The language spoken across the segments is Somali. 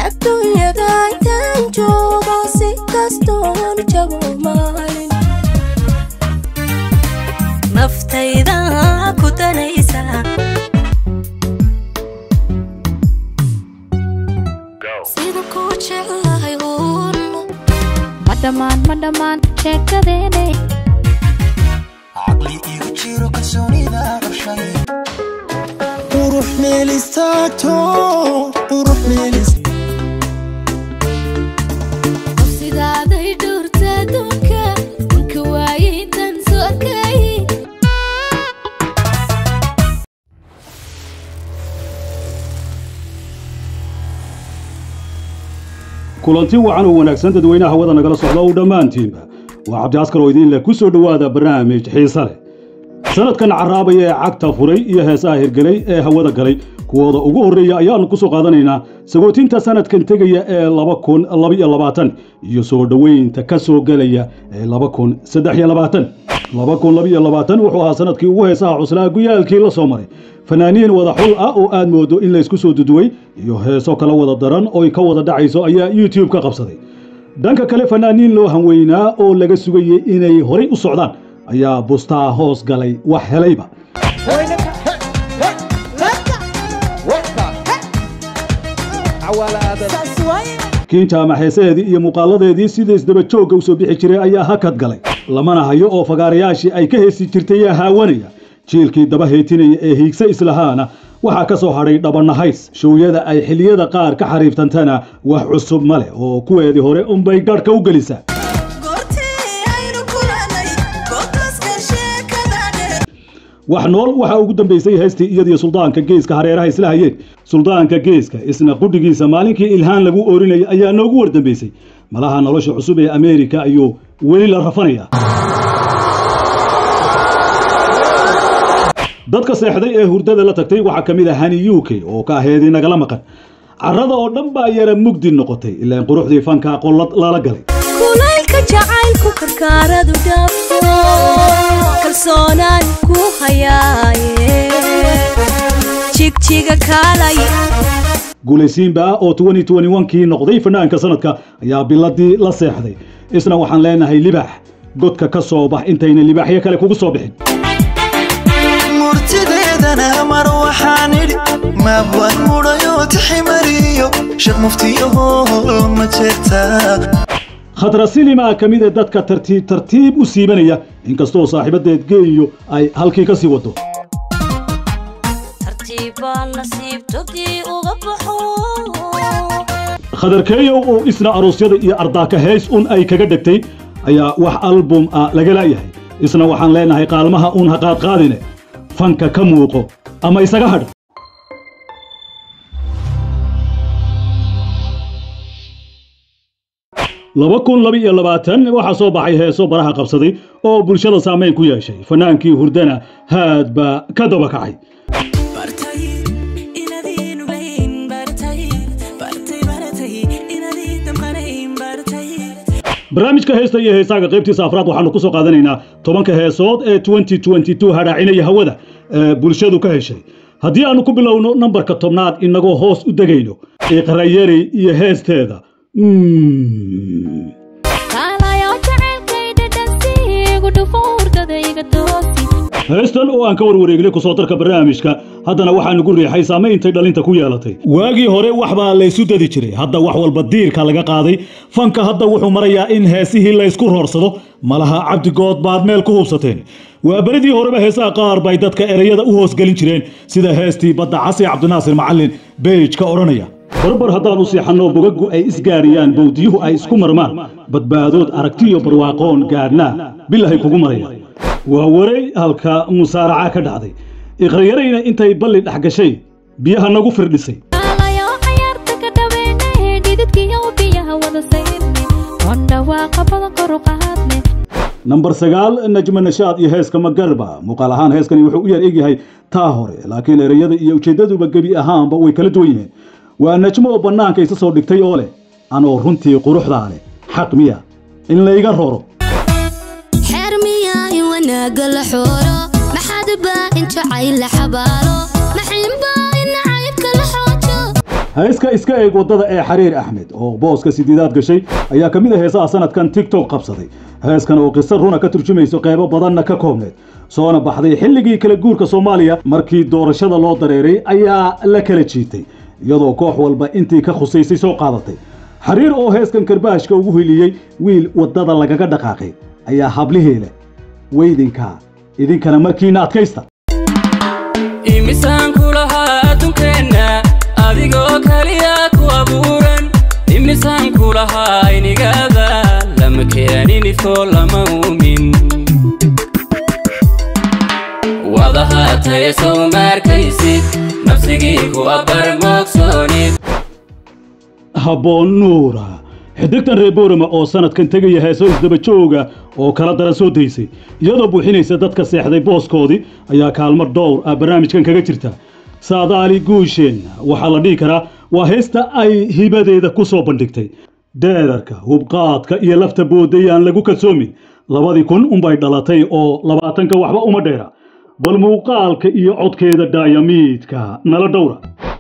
adduunyada intaan joogo si kastoon jabo maalin naftayda ku danaysa sida ku jeclahay uun ma dhammaan ma dhammaan sheekadeene caqli igu jiro kalsoonida qabshay qurux meel istaagto qurux meel is sidaaday dhowrta adduunka inka waayay intaan soo arkayay kulanti wacan oo wanaagsan dadweynaha hawada nagala socda u dhammaantiinba waa cabdi askar oo idiin leh ku soo dhowaada barnaamij xiise leh sanadkan carraabaya ee cagta furay iyo heesaha hirgelay ee hawada galay kuwooda ugu horreeya ayaannu ku soo qaadanaynaa sagootinta sanadkan tegaya ee laba kun labaiyo labaatan iyo soo dhoweynta ka soo gelaya ee laba kun saddex iyo labaatan laba kun labaiyo labaatan wuxuu ahaa sanadkii ugu heesaha cuslaa guyaalkii la soo maray fanaaniin wada xul ah oo aad moodo in laysku soo duduway iyo heeso kala wada daran oy ka wada dhacayso ayaa youtube ka qabsaday dhanka kale fanaaniin loo hanweynaa oo laga sugayey inay horay u socdaan ayaa bustaa hoos galay wax helayba kiinta ama heesaheedii iyo muuqaaladeedii sida isdaba joogga u soo bixi jiray ayaa hakad galay lamana hayo oo fagaarayaashii ay ka heesi jirtay yaa haawanaya jiilkii daba heetinaya ee hiigsa islahaana waxaa ka soo hadhay dhabanahays showyada ay xilliyada qaar ka xariiftantana wax cusub ma leh oo kuweedii hore unbay garhka u gelisaa wax nool waxaa ugu dambaysay heystii iyadiyo suldaanka geeska hareeraha isla hayeen suldaanka geeska isna qudhigiisa maalinkii ilhaan lagu oorinayay ayaa noogu war dambaysay malaha nolosha cusub ee ameerika ayuu weli la rafanaya dadka seexday ee hurdada la tagtay waxaa ka mid ah hani u k oo ka aheedii nagala maqan carrada oo dhan baa yara mugdi noqotay ilaan quruxdii fanka qollad lala galay kulaylka jacaylku karkaaradu dhaafo kalsoonaan ku hayaaye jigjiga kaalay guulaysiinba oo kii noqday fanaanka sanadka ayaa biladii la seexday isna waxaan leenahay libax godka ka soo bax intayna libaaxyo kale kugu soo bixin murtideedana mar waxaan idhi maabwaan mudhayo tiximariyo shaq muftiyo hool ma jeertaa khadra silima ka mid ee dadka tartiib tartiib u siibanaya inkastoo saaxiibadeed geeyo ay halkii ka sii wado tartiibbaan nasiibtodii uga baxo khadarkeeyow oo isna aroosyada iyo ardaaka heys un ay kaga dhegtay ayaa wax album ah laga la'yahay isna waxaan leenahay qaalmaha uun ha qaadqaadine fanka ka muuqo ama isaga hadh laba kun laba iyo labaatan waxaa soo baxay heeso baraha qabsaday oo bulshada saamayn ku yeeshay fanaankii hurdana haad baa ka daba kacay barnaamijka heesta iyo heesaaga qaybtiisa afraad waxaanu ku soo qaadanaynaa tobanka heesood ee hadhaacinaya hawada ee bulshadu ka heshay haddii aanu ku bilowno nambarka tobnaad inagoo hoos u degayno iqrayari iyo heesteeda Mm. kaalayo jacaylkay dhadhansi igu dhufo hurdadayga doosi heestan oo aan ka warwareegnay kusoo darka barnaamijka haddana waxaanu gu riixay saameyntay dhalinta ku yeelatay waagii hore wax baa laysu dadi jiray hadda wax walba diirka laga qaaday fanka hadda wuxuu marayaa in heesihii laysku roorsado malaha cabdigood baad meel ku hubsateen waa beridii horeba heesaha qaar bay dadka ereyada u hoosgelin jireen sida heestii badda casi cabdinaasir macallin beej ka odhanaya barbar haddaan u siixanno bogaggu ay isgaariyaan bowdiyuhu ay isku marmaan badbaadood aragtiyo barwaaqoon gaadhnaa bilahay kugu maraya waa waray halka musaaraca ka dhacday iqrayarayna intay balli dhex gashay biyaha nagu firdhisay kaalayo cayaarta ka dhaweene dhididkiyo biyaha wada sayrne oon dhawaaqa badan kor u qaadne nambar sagaal najma nashaad iyo heeska magarba muuqaal ahaan heeskani wuxuu u yar egyahay taa hore laakiin ereyada iyo ujeeddaduba gebi ahaanba way kala duwan yihiin waa najmo oo bannaanka isa soo dhigtay oo leh anoo runtii quruxdaa leh xaq miya in layga roro xeer miyaa in wanaaga la xooro maxaad baa in jacayl la xabaalo maxinbaa in nacaybka la xoojo heeska iska eeg waddada ee xariir axmed oo booska sideedaad gashay ayaa ka mid ah heesaha sanadkan tiktok qabsaday heeskan oo qiso runa ka turjumayso qeybo badanna ka koobneed soona baxday xilligii kala guurka soomaaliya markii doorashada loo dareeray ayaa la kala jiitay iyadoo koox walba intii ka khusaysay soo qaadatay xariir oo heeskan karbaashka ugu hiliyey wiil waddada lagaga dhaqaaqay ayaa hablihii leh weydinkaa idinkana markiina adkaysta imisaan ku lahaa adduunkeenna adigoo kaliya ku abuuran imisaan ku lahaa inigaba lama keeninifo lama uumin wadahaataye sow maarkaysid nafsigii ku abbar moogsoonid habboon nuura xidigtan reer boorama oo sanadkan tegaya heeso isdaba jooga oo kala daran soo daysay iyadoo buuxinaysa dadka seexday booskoodii ayaa kaalmo dhowr ah barnaamijkan kaga jirta saadaali guusheen waxaa la dhihi karaa waa heesta ay hibadeeda ku soo bandhigtay dheerarka hubqaadka iyo lafta boodayaan lagu kalsoomin labadii kun unbay dhalatay oo labaatanka waxba uma dheera bal muuqaalka iyo codkeeda daayamiidka nala dhowra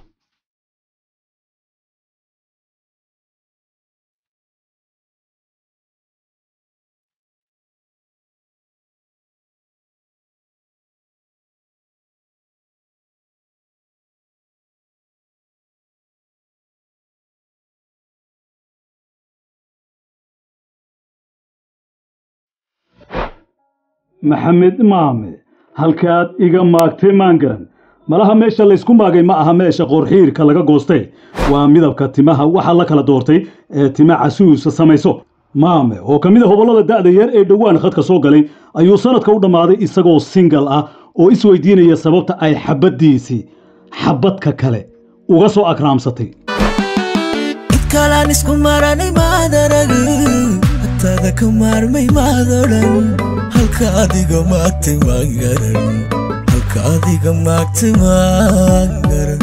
maxamed maame halkaad iga maagtay maan garan malaha meesha laysku maagay ma aha meesha qorxiirka laga goostay waa midabka timaha waxaa la kala doortay ee tima casuusa samayso maame oo ka mid a hobollada da'da yar ee dhowaan khadka soo galay ayuu sanadka u dhammaaday isagoo singal ah oo isweydiinaya sababta ay xabaddiisii xabadka kale uga soo akraamsatay kalaan isku maranay maad aragin hataada ka maarmay maad odhan halka adiga maagtay maan garan halka adiga maagtay maan garan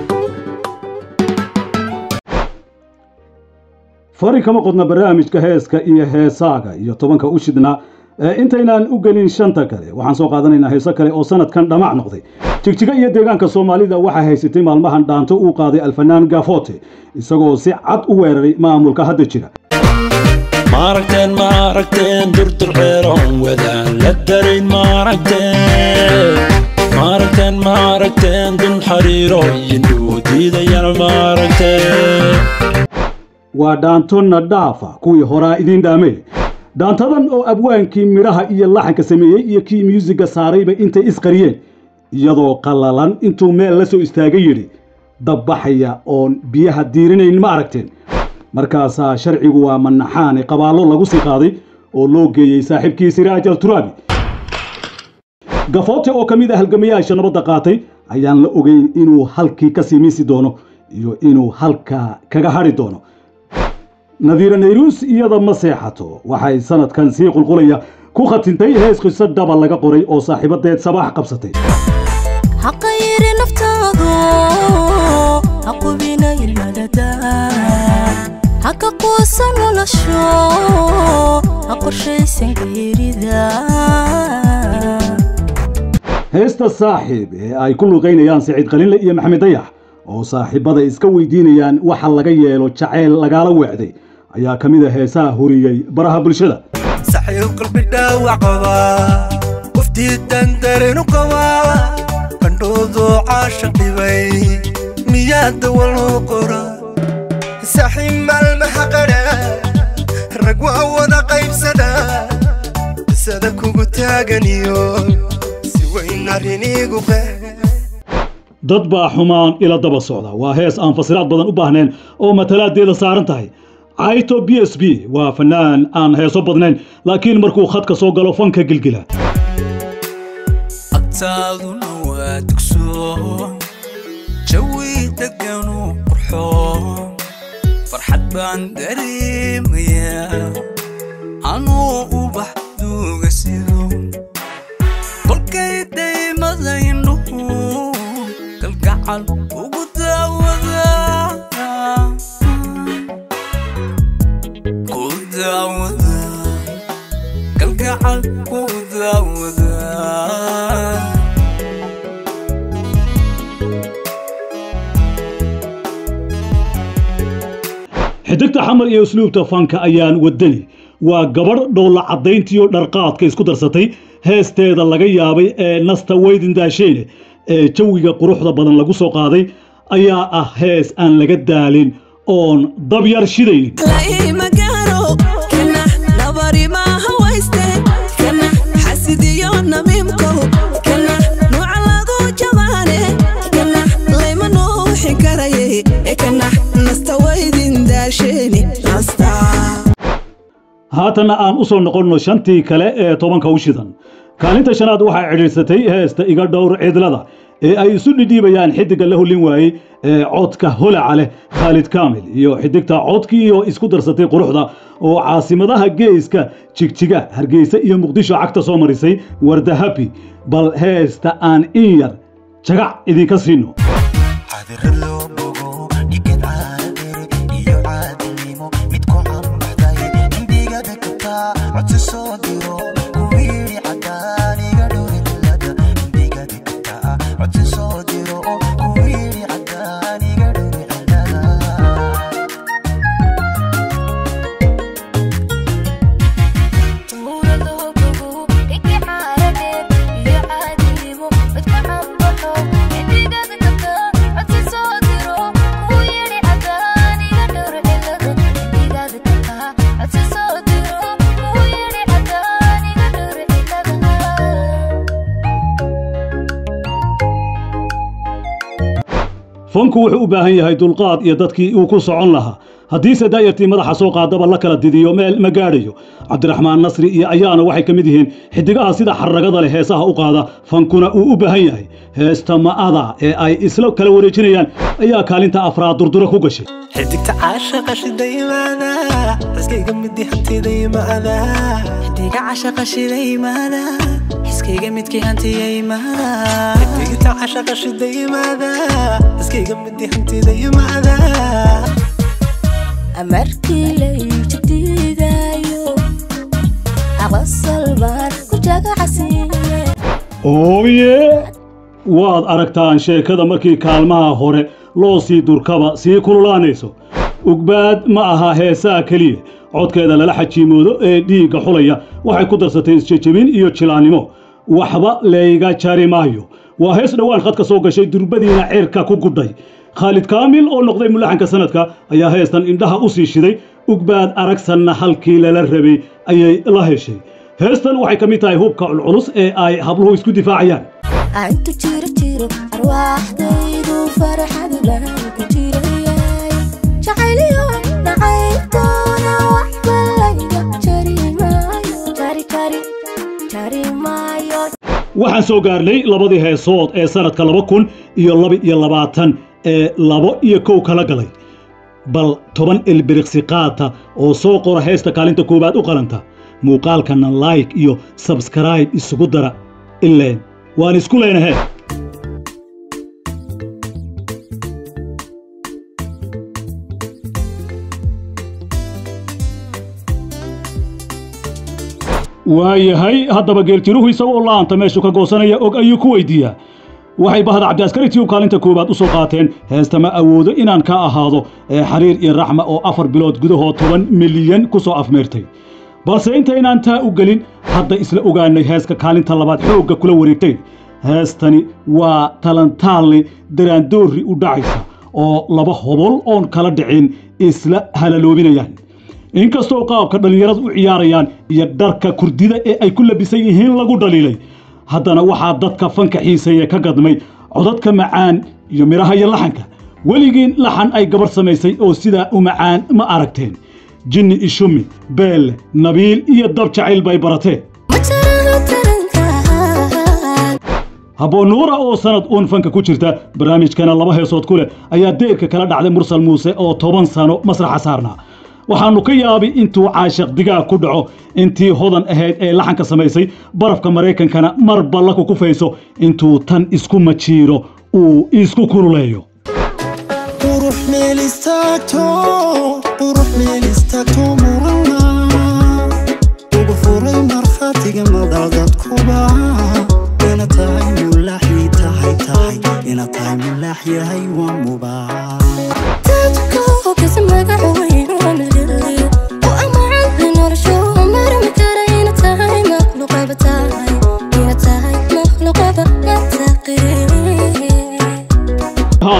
fari kama qodna barnaamijka heeska iyo heesaaga iyo tobanka u shidnaa ee intaynaan u gelin shanta kale waxaan soo qaadanaynaa heeso kale oo sanadkan dhamac noqday jigjiga iyo deegaanka soomaalida waxaa haysatay maalmahan dhaanto uu qaaday alfanaan gafote isagoo si cad u weeraray maamulka hadda jira maaragteen maaragteen durdurceeroon wadaan la darayn maaragteen maaragteen maaragteen dun xariirooyin uu diidayana maaragteen waa dhaanto nadhaafa kuwii horaa idiin dhaamay dhaantadan oo abwaankii midhaha iyo laxanka sameeyey iyo kii myuusigga saarayba intay isqariyeen iyadoo qallalan intuu meel la soo istaagay yidhi dabbaxaya oon biyaha diirinayn ma aragteen markaasaa sharcigu waa manaxaane qabaallo lagu sii qaaday oo loo geeyey saaxiibkii siraaj al turaabi gafoote oo ka mid ah halgamayaasha nabadda qaatay ayaan la ogeyn inuu halkii ka sii miisi doono iyo inuu halkaa kaga hadhi doono nadiira nayruus iyada ma seexato waxay sanadkan sii qulqulaya ku khatintay hees qiso dhaba laga qoray oo saaxiibadeed sabaax qabsatay حق يري نفتاضو حق بينا المددان حق قوسا نلشو حق شيء سنكيري ذا heesta saaxiib ee ay ku luqaynayaan siciid qalinle iyo maxamed dayax oo saaxiibada iska weydiinayaan waxa laga yeelo jacayl lagaala weecday ayaa ka mid a heesaha huriyey baraha bulshada saxiib qalbi dhaawac qabaa qoftii dandarenu qabaa qandhoodo caashan dhibay miyaa dawa loo qora saxiib maalmaha qadha rag waa wada qaybsada bisada kugu taaganiyo si weyn arriniigu qeex dad baa xumaan ila daba socda waa hees aan fasiraad badan u baahneen oo matalaadeeda saaran tahay caito b s b waa fanaan aan heeso badnayn laakiin markuu khadka soo galo fanka gilgila agtaaduna waa dugso jawi deganu qurxo farxad baan dareemayaa anuu ubax duuga sido kolkay daymada indhuhu kalgacal ugu daawada ku daawada kalgacal ku daawada xidigta xamar iyo usluubta fanka ayaan wadani waa gabadh dhoolla caddayntiyo dharqaadka isku darsatay heesteeda laga yaabay ee nasta weydin daasheene ee jawiga quruxda badan lagu soo qaaday ayaa ah hees aan laga daalin oon dabyar shidaynin laimagaro kana nabarimaha wayste kana xasidiyo namiimko kana nuuca lagu jabaane kana layma nuuxin karaye kana nasta waydin daasheeni nasta haatanna aan u soo noqonno shantii kale ee tobanka u shidan kaalinta shanaad waxaa cidhiirsatay heesta iga dhowr cidlada ee ay isu dhidhiibayaan xidigga la hollin waayey ee codka holaca leh khaalid kaamil iyo xidigta codkiiyo isku darsatay quruxda oo caasimadaha geeska jigjiga hargeysa iyo muqdisho cagta soo marisay warda habi bal heesta aan in yar jagac idinka siino cadirad loo bogo dhigad caadere iyo caadilnimo mid ku cambaxday indhigada kataa codsi soo diro kuwiiri cadaan iga dhowri dilada indhigada kataa codsi soo diro kuwiiri cadaan iga dhowri cilada fanku wuxuu u baahan yahay dulqaad iyo dadkii uu ku socon lahaa haddiise daayartii madaxa soo qaadaba la kala didiyo meel ma gaadhayo cabdiraxmaan nasri iyo ayaana waxay ka mid yihiin xidigaha sida xarragada leh heesaha u qaada fankuna uu u baahan yahay heesta ma'ada ee ay isla kala wareejinayaan ayaa kaalinta afraad durdura ku gashay xidigta caashaqa shidaymaada xiskayga midi hantidaymaada xidiga caashaqa shidaymaada xiskayga midkii hantiyaymaada xidigta caashaqa shidaymaada xiskayga midi hantidaymaada amarkii layjadiidayo aqasal baan ku jagacsiiye ooye waad aragtaan sheekada markii kaalmaha hore loo sii durkaba sii kululaanayso ugbaad ma aha heesaa keliya codkeeda lala xajiimoodo ee dhiigga xulaya waxay ku darsatay isjejebin iyo jilaannimo waxba layga jari maayo waa hees dhowaan khadka soo gashay durbadiina ceerka ku gudhay khaalid kaamil oo noqday mulaxanka sanadka ayaa heestan indhaha u sii shiday ugbaad aragsanna halkii lala rabay ayay la heshay heestan waxay ka mid tahay hubka culculus ee ay habluhu isku difaacayaan intu jiro jiro arwaaxdaydu farxad lahan ku jirayay jacayliyo nacaybtoona waxba layga jari maayo jari jari jari maayo waxaan soo gaarnay labadii heesood ee sanadka laba kun iyo laba iyo labaatan ee labo iyo kow kala galay bal toban ilbiriqsi qaata oo soo qora heesta kaalinta koowaad u qalanta muuqaalkana like iyo sabskribe isugu dara ileen waan isku leenahe waayahay haddaba geeljiruhu isagoo la'aanta meeshu ka goosanaya og ayuu ku weydiiyaa waxay bahda cabdiaskari tiyub kaalinta koowaad u soo qaateen heesta ma awoodo inaan ka ahaado ee xariir iyo raxma oo afar bilood gudahood toban milyan ku soo afmeertay balse intaynaan taa u gelin hadda isla ogaanay heeska kaalinta labaad xoogga kula wareegtay heestani waa talantaalni daraandoorri u dhacaysa oo laba hobol oon kala dhicin isla halaloobinayaan inkastoo qaabka dhallinyaradu u ciyaarayaan iyo dharka kurdida ee ay ku labisan yihiin lagu dhaliilay haddana waxaa dadka fanka xiiseeye ka gadmay codadka macaan iyo midhaha iyo laxanka weligiin laxan ay gabarh samaysay oo sidaa u macaan ma aragteen jinni ishumi beelle nabiil iyo dab jacayl bay barateen ma jiro taranka habboon nuura oo sanad uun fanka ku jirta barnaamijkana laba heesood ku leh ayaa deerka kala dhacday mursal muuse oo toban sano masraxa saarnaa waxaannu ka yaabi intuu caashiq digaag ku dhaco intii hodan ahayd ee laxanka samaysay barafka maraykankana mar balla ku kufayso intuu tan isku majiiro uu isku kululeeyo qurux meel istaagto qurux meel istaagto murana ugu furay markhaatiga madal dadkuba ina tahay mulaaxii tahay tahay ina tahay mulaax yahay waa mubaax dadku kasi magac weyn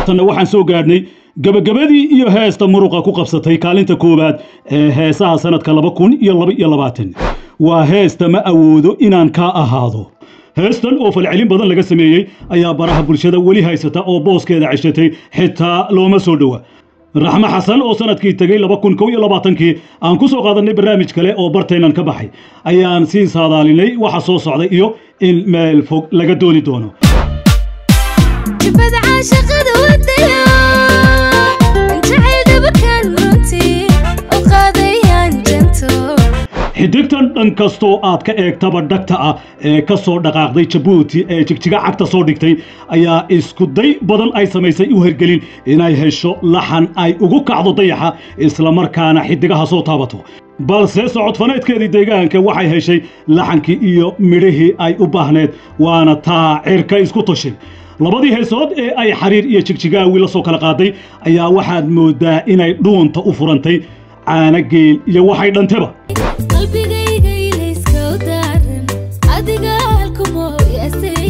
haatanna waxaan soo gaadhnay gebagabadii iyo heesta muruqa ku qabsatay kaalinta koowaad ee heesaha sanadka laba kun iyo laba iyo labaatan waa heesta ma awoodo inaan kaa ahaado heestan oo falcelin badan laga sameeyey ayaa baraha bulshada weli haysata oo booskeeda ceshatay xitaa looma soo dhowa raxmo xasan oo sanadkii tegey laba kun kow iyo labaatankii aan ku soo qaadanay barnaamij kale oo bartaynan ka baxay ayaan sii saadaalinay waxa soo socday iyo in meel fog laga dooni doono jibada caashaqada wadaya jacaylkaba kaan runtii u qaadayaan janto xidigtan dhan kastoo aad ka eegtaba dhagta ah ee ka soo dhaqaaqday jabuuti ee jigjiga cagta soo dhigtay ayaa iskuday badan ay samaysay u hergelin inay hesho laxan ay ugu kacdo dayaxa islamarkaana xidigaha soo taabato balse socodfaneedkeedii deegaanka waxay heshay laxankii iyo midhihii ay u baahneed waana taa cirka isku tashay labadii heesood ee ay xariir iyo jigjigaawi la soo kala qaaday ayaa waxaad moodaa inay dhuunta u furantay caana geel iyo waxay dhanteba qalbigayga ilayska u daaran adiga halkumooyasay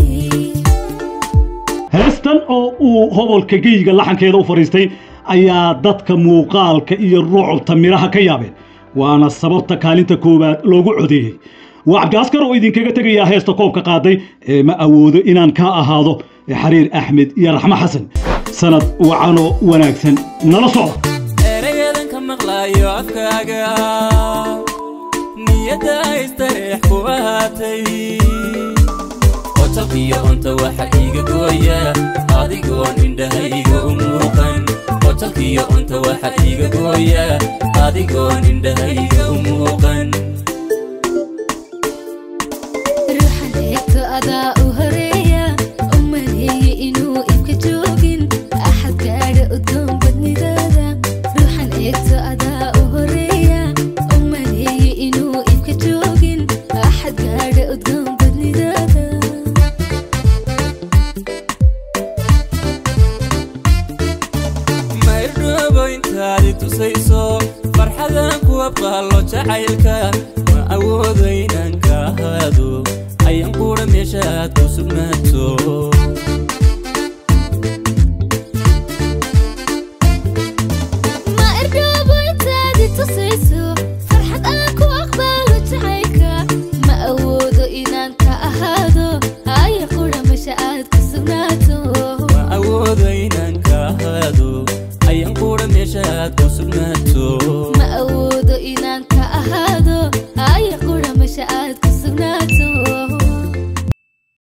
heestan oo uu hobolka geyga laxankeeda u fadhiistay ayaa dadka muuqaalka iyo ruucubta midhaha ka yaabeen waana sababta kaalinta koowaad loogu codeeyey waa cabdiaskar oo idinkaga tegayaa heesta koobka qaaday ee ma awoodo inaan kaa ahaado ee xariir axmed iyo raxmo xasan sanad wacanoo wanaagsan nala socda erayadan ka maqlaayo afkaaga niyadda istareex ku ahaatay qotalkiyo cunta waxa iiga gooya adigoon indhahayga u muuqan qotalkiyo cunta waxa iiga gooya adigoon indhahayga u muuqan ruuxan eegto adaa u horeeya u maleeye inuu ibka joogin axad gaadha udgoon badnidaada ruuxan eegto adaa u horeeya u maleeye inuu ibka joogin axad gaadha udgoon badnidaada maydhoobo intaadi tusayso farxadan ku abqaallo jacaylka ma awoodo inaan ka ahaado ayaan quudha meesha aad ku sugnaato ma irdhoobo intaadi tusayso farxad aan ku aqbaalo jacaylka ma awoodo inaan ka ahaado haya qudha masha aad ku sugnaato ma awoodo inaan ka ahaado ayaan quudha meesha aad ku sugnaato ma awoodo inaan ka ahaado haya qudha masha aad ku sugnaato